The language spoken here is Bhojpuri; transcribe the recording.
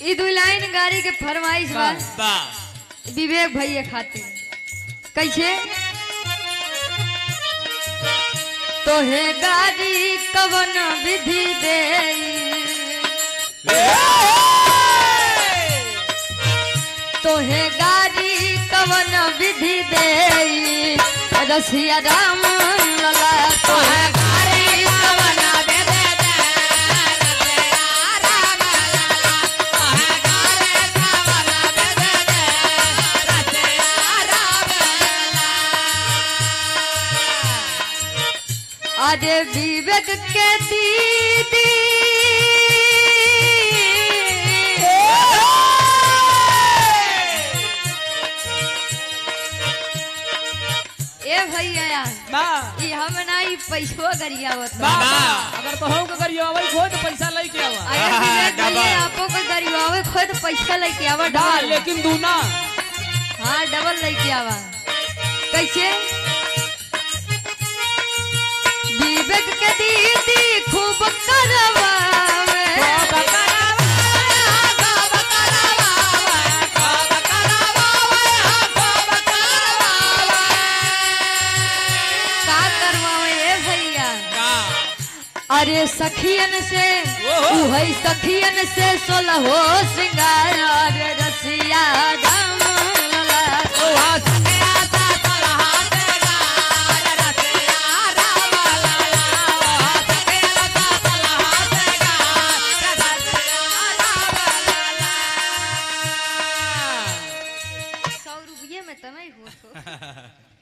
ई दू लाइन गाड़ी के फरमाइश बा वाह विवेक भैया खातिर कैसे तोहे गाड़ी कवन विधि दे तोहे गाड़ी कवन विधि दे रसिया राम लला तोहे गाड़ी कवन विधि अरे विवेक के दीदी ए भैया वाह ई हम ना ई पैसो गरियावत बा वाह वाह। अगर तो हम के करियो आवई खो तो पैसा लेके आवा अगर विवेक डबल। भैया आपो को गरियावे खुद पैसा लेके आवा वाह डबल लेकिन दूना हाँ डबल लेके आवा कैसे विवेक के दीदी खूब करवावे का करवावे ए भैया अरे सखियन से ओहो। उहई सखियन से सोलहो श्रृंगार अरे रसिया राम लला सौ रुपये में तमें हो